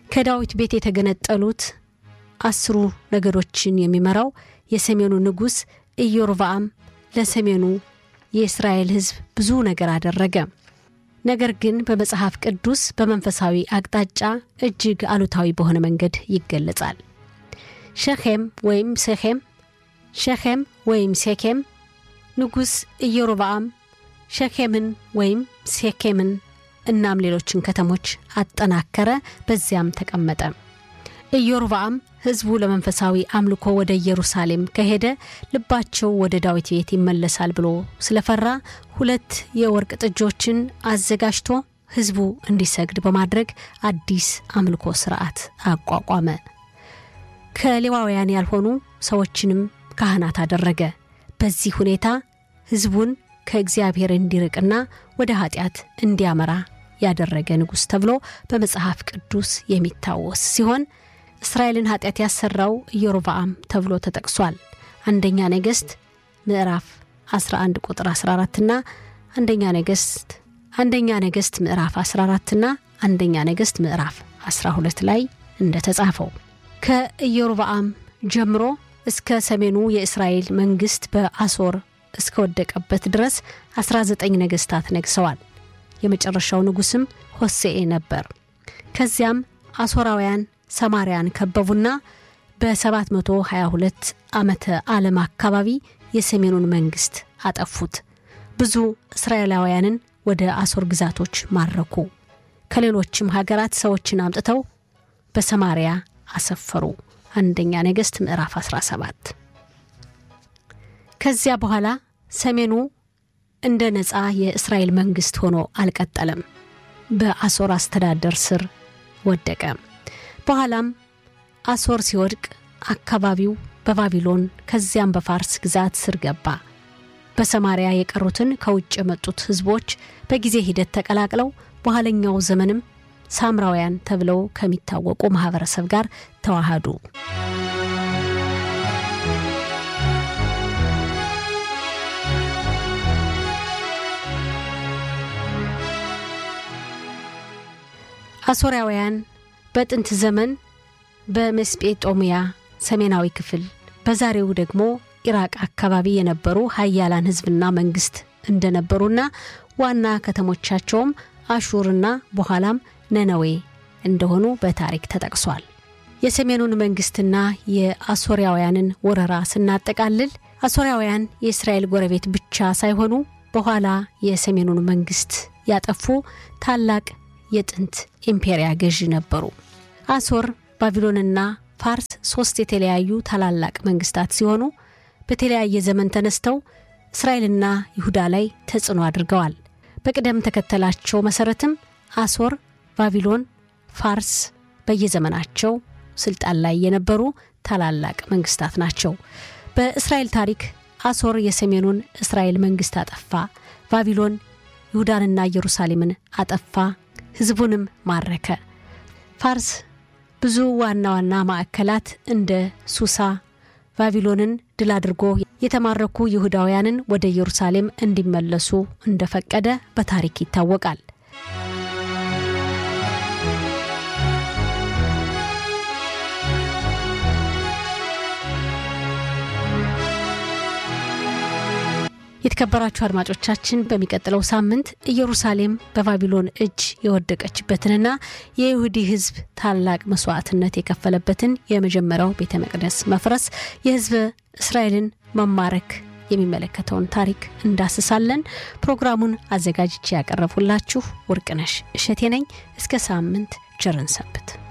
ከዳዊት ቤት የተገነጠሉት አስሩ ነገዶችን የሚመራው የሰሜኑ ንጉሥ ኢዮርብዓም ለሰሜኑ የእስራኤል ሕዝብ ብዙ ነገር አደረገ። ነገር ግን በመጽሐፍ ቅዱስ በመንፈሳዊ አቅጣጫ እጅግ አሉታዊ በሆነ መንገድ ይገለጻል። ሸኼም ወይም ሴኼም ሸኼም ወይም ሴኬም ንጉሥ ኢዮርብዓም ሸኬምን ወይም ሴኬምን እናም ሌሎችን ከተሞች አጠናከረ፣ በዚያም ተቀመጠ። ኢዮርብዓም ሕዝቡ ለመንፈሳዊ አምልኮ ወደ ኢየሩሳሌም ከሄደ ልባቸው ወደ ዳዊት ቤት ይመለሳል ብሎ ስለፈራ ሁለት የወርቅ ጥጆችን አዘጋጅቶ ሕዝቡ እንዲሰግድ በማድረግ አዲስ አምልኮ ስርዓት አቋቋመ። ከሌዋውያን ያልሆኑ ሰዎችንም ካህናት አደረገ። በዚህ ሁኔታ ሕዝቡን ከእግዚአብሔር እንዲርቅና ወደ ኃጢአት እንዲያመራ ያደረገ ንጉሥ ተብሎ በመጽሐፍ ቅዱስ የሚታወስ ሲሆን እስራኤልን ኃጢአት ያሰራው ኢዮርብዓም ተብሎ ተጠቅሷል። አንደኛ ነገሥት ምዕራፍ 11 ቁጥር 14 ና አንደኛ ነገሥት አንደኛ ነገሥት ምዕራፍ 14 ና አንደኛ ነገሥት ምዕራፍ 12 ላይ እንደተጻፈው ከኢዮርብዓም ጀምሮ እስከ ሰሜኑ የእስራኤል መንግስት በአሶር እስከወደቀበት ድረስ 19 ነገስታት ነግሰዋል። የመጨረሻው ንጉስም ሆሴኤ ነበር። ከዚያም አሶራውያን ሰማርያን ከበቡና በ722 ዓመተ ዓለም አካባቢ የሰሜኑን መንግስት አጠፉት። ብዙ እስራኤላውያንን ወደ አሶር ግዛቶች ማረኩ። ከሌሎችም ሀገራት ሰዎችን አምጥተው በሰማርያ አሰፈሩ። አንደኛ ነገሥት ምዕራፍ 17 ከዚያ በኋላ ሰሜኑ እንደ ነፃ የእስራኤል መንግስት ሆኖ አልቀጠለም። በአሶር አስተዳደር ስር ወደቀ። በኋላም አሶር ሲወድቅ አካባቢው በባቢሎን ከዚያም በፋርስ ግዛት ስር ገባ። በሰማሪያ የቀሩትን ከውጭ የመጡት ህዝቦች በጊዜ ሂደት ተቀላቅለው በኋለኛው ዘመንም ሳምራውያን ተብለው ከሚታወቁ ማህበረሰብ ጋር ተዋሃዱ። አሶራውያን በጥንት ዘመን በመስጴጦሚያ ሰሜናዊ ክፍል በዛሬው ደግሞ ኢራቅ አካባቢ የነበሩ ሀያላን ህዝብና መንግስት እንደነበሩና ዋና ከተሞቻቸውም አሹርና በኋላም ነነዌ እንደሆኑ በታሪክ ተጠቅሷል። የሰሜኑን መንግስትና የአሶሪያውያንን ወረራ ስናጠቃልል አሶሪያውያን የእስራኤል ጎረቤት ብቻ ሳይሆኑ በኋላ የሰሜኑን መንግስት ያጠፉ ታላቅ የጥንት ኢምፔሪያ ገዢ ነበሩ። አሶር፣ ባቢሎንና ፋርስ ሶስት የተለያዩ ታላላቅ መንግስታት ሲሆኑ በተለያየ ዘመን ተነስተው እስራኤልና ይሁዳ ላይ ተጽዕኖ አድርገዋል። በቅደም ተከተላቸው መሰረትም አሶር፣ ባቢሎን፣ ፋርስ በየዘመናቸው ስልጣን ላይ የነበሩ ታላላቅ መንግስታት ናቸው። በእስራኤል ታሪክ አሶር የሰሜኑን እስራኤል መንግስት አጠፋ፣ ባቢሎን ይሁዳንና ኢየሩሳሌምን አጠፋ፣ ህዝቡንም ማረከ። ፋርስ ብዙ ዋና ዋና ማዕከላት እንደ ሱሳ፣ ባቢሎንን ድል አድርጎ የተማረኩ ይሁዳውያንን ወደ ኢየሩሳሌም እንዲመለሱ እንደፈቀደ በታሪክ ይታወቃል። የተከበራችሁ አድማጮቻችን በሚቀጥለው ሳምንት ኢየሩሳሌም በባቢሎን እጅ የወደቀችበትንና የይሁዲ ህዝብ ታላቅ መስዋዕትነት የከፈለበትን የመጀመሪያው ቤተ መቅደስ መፍረስ የህዝብ እስራኤልን መማረክ የሚመለከተውን ታሪክ እንዳስሳለን። ፕሮግራሙን አዘጋጅቼ ያቀረብሁላችሁ ወርቅነሽ እሸቴ ነኝ። እስከ ሳምንት ቸርን ሰንብት።